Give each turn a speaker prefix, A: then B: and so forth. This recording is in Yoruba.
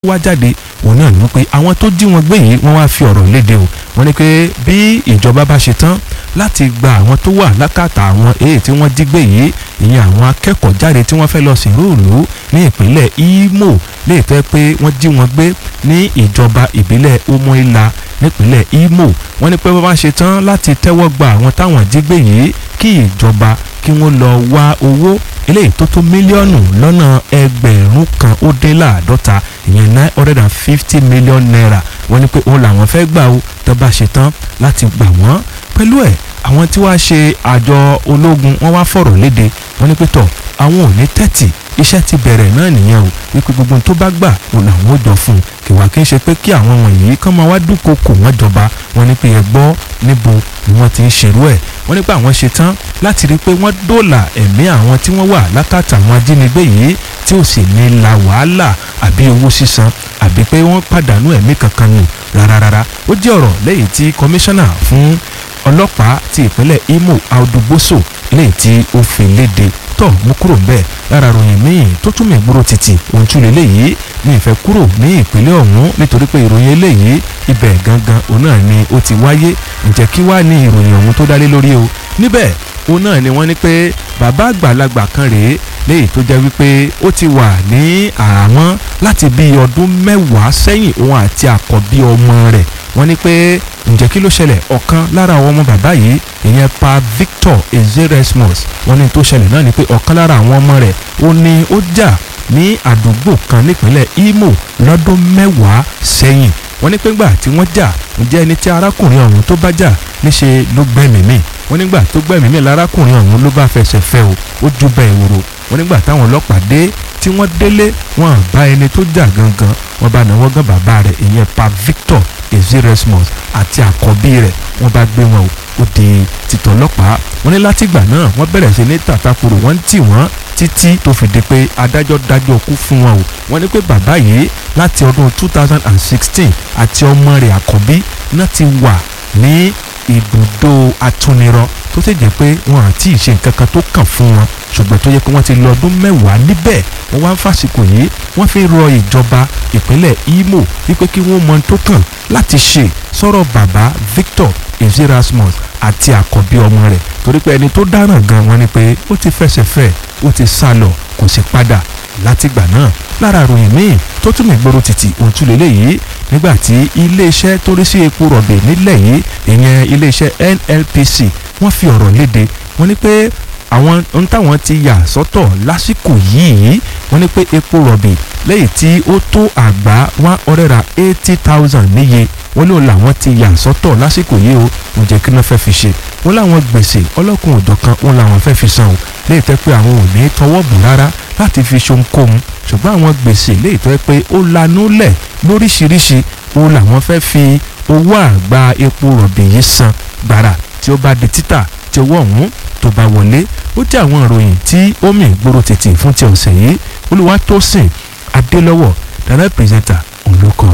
A: wá jáde òun náà ni wípé àwọn tó jí wọn gbé yìí wọ́n wá fi ọ̀rọ̀ léde o wọ́n ní pé bí ìjọba bá ṣe tán láti gba àwọn tó wà lákàtà àwọn èyí tí wọ́n jí gbé yìí ìyẹn àwọn akẹ́kọ̀ọ́ jáde tí wọ́n fẹ́ lọ sìnrú ìlú ní ìpínlẹ̀ Imo léè tẹ́ pé wọ́n jí wọn gbé ní ìjọba ìbílẹ̀ Umuila nípínlẹ̀ Imo wọ́n ní pé wọ́n bá ṣe tán láti tẹ́wọ́ gba àwọn táwọn jí gbé yìí kí ìjọba kí wọ́n lọ wá owó eléyìí tó tó mílíọ̀nù lọ́nà ẹgbẹ̀rún kan ó dín láàdọ́ta ìyẹn nine hundred and fifty million naira wọ́n ní pé òun làwọn fẹ́ gbà ó tó bá ṣe tán láti gbà wọ́n pẹ̀lú ẹ̀ àwọn tí wàá ṣe àjọ ológun wọ́n wá fọ̀rọ̀ léde wọ́n ní pé tọ̀ àwọn ò ní tẹ́tì iṣẹ́ ti bẹ̀rẹ̀ náà nìyẹn o wípé gbogbo tó bá gbà òun làwọn ò jọ fún un kìwà kí n ṣe pé kí àwọn wọ̀nyí kán máa wá dúnkokò wọ́n jọba wọ́n ní pé ẹ gbọ́ níbo ni wọ́n ti ń ṣerú ẹ̀ wọ́n ní pé àwọn ṣe tán láti rí i pé wọ́n dóòlà ẹ̀mí àwọn tí wọ́n wà lákàtà àwọn ajínigbé yìí tí ò sì ní la wàhálà àbí owó sísan àbí pé wọ́n pàdánù ẹ̀mí kankan nù rárára ó jẹ́ ọ̀rọ̀ lẹ́yìn tí kọmíṣánná fún ọlọ́pàá ti ìpínlẹ̀ Imo Audugboso lẹ́yìn tí ó fi léde tọ̀ mú kúrò ń bẹ̀ lára ròyìn míì tó tún mẹ́gbúrò títì ohun tún lè léyìí ní ìfẹ́ kúrò ní ìpínlẹ̀ ọ̀hún nítorí pé ìròyìn eléyìí ibẹ̀ gangan òun náà ni ó ti wáyé ǹjẹ́ kí wá ní ìròyìn ọ̀hún tó dálé lórí o níbẹ̀ òun náà ni wọ́n ní pé bàbá àgbàlagbà kan rèé léyìí tó jẹ́ wípé ó ti wà ní àhámọ́ láti bí ọdún mẹ́wàá sẹ́yìn òun àti àkọ́bí ọmọ rẹ̀ wọ́n ní pé ǹjẹ́ kí ló ṣẹlẹ̀ ọ̀kan lára àwọn ọmọ bàbá yìí ìyẹn pa Victor Ezeresmus wọ́n ní tó ṣẹlẹ̀ náà ni pé ọ̀kan lára àwọn ọmọ rẹ̀ ó ní ó jà ní àdúgbò kan nípínlẹ̀ Imo lọ́dún mẹ́wàá sẹ́yìn wọ́n ní pé ńgbà tí wọ́n jà ǹjẹ́ ẹni tí arákùnrin ọ̀hún tó bá jà níṣe ló gbẹ́mìí mì wọ́n nígbà tó gbẹ́mìí mì lárákùnrin ọ̀hún ló bá fẹsẹ̀ fẹ́ o ó ju bẹ́ẹ̀ wòrò wọ́n nígbà táwọn ọlọ́pàá dé tí wọ́n délé wọ́n bá ẹni tó jà gangan wọ́n bá náwó gan bàbá rẹ̀ ìyẹn pa Victor Ezeresmus àti àkọ́bí rẹ̀ wọ́n bá gbé wọn o ó di títọ́ ọlọ́pàá wọ́n ní látìgbà náà wọ́n bẹ̀rẹ̀ sí ní tàtàkùrù wọ́n tì wọ́n títí tó fi di pé adájọ́ dájọ́ kú fún wọn o wọ́n ní pé bàbá yìí láti ọdún two thousand and sixteen àti ọmọ rẹ̀ àkọ́bí náà ti wà ní ibùdó atúnirọ tó sì jẹ́ pé wọn àti ìṣe nǹkan kan tó kàn fún wọn ṣùgbọ́n tó yẹ pé wọ́n ti lọ ọdún mẹ́wàá níbẹ̀ wọ́n wá ń fàsìkò yìí wọ́n fi rọ ìjọba ìpínlẹ̀ Imo wípé kí wọ́n mọ tó kàn láti ṣe sọ̀rọ̀ bàbá Victor Ezeresmus àti àkọ́bí ọmọ rẹ̀ torí pé ẹni tó dáràn gan wọn ni pé ó ti fẹsẹ̀ fẹ́ ó ti sá lọ kò sì padà látìgbà náà lára ròyìn míì tó tún ìgboro títì ohun tún lélẹ́yìí nígbà tí iléeṣẹ́ tó rí sí epo rọ̀bì nílẹ̀ yìí ìyẹn iléeṣẹ́ NNPC wọ́n fi ọ̀rọ̀ léde wọ́n ní pé àwọn ohun táwọn ti yà sọ́tọ̀ lásìkò yìí wọ́n ní pé epo rọ̀bì lẹ́yìn tí ó tó àgbá one hundred and eighty thousand níye wọ́n lóun làwọn ti yà sọ́tọ̀ lásìkò yìí o ǹjẹ́ kí wọ́n fẹ́ fi ṣe wọ́n láwọn gbèsè ọlọ́kùn òjọ̀kan wọn làwọn fẹ́ fi san o léyìí tẹ́ pé àwọn ò ní tọwọ́ bù rárá láti fi ṣohunkóhun ṣùgbọ́n àwọn gbèsè léyìí tẹ́ pé ó lanú lẹ̀ lóríṣiríṣi o làwọn fẹ́ fi owó àgbá epo rọ̀bì yìí san gbàrà tí ó bá di títà tí owó ọ̀hún tó bá wọlé ó jẹ́ àwọn ìròyìn tí ó mì gbòòrò tètè fún ti ọ̀sẹ̀ yìí Olúwatósìn Adélọ́wọ̀ dàrẹ́ pírẹsẹ̀ntà òun ló kọ.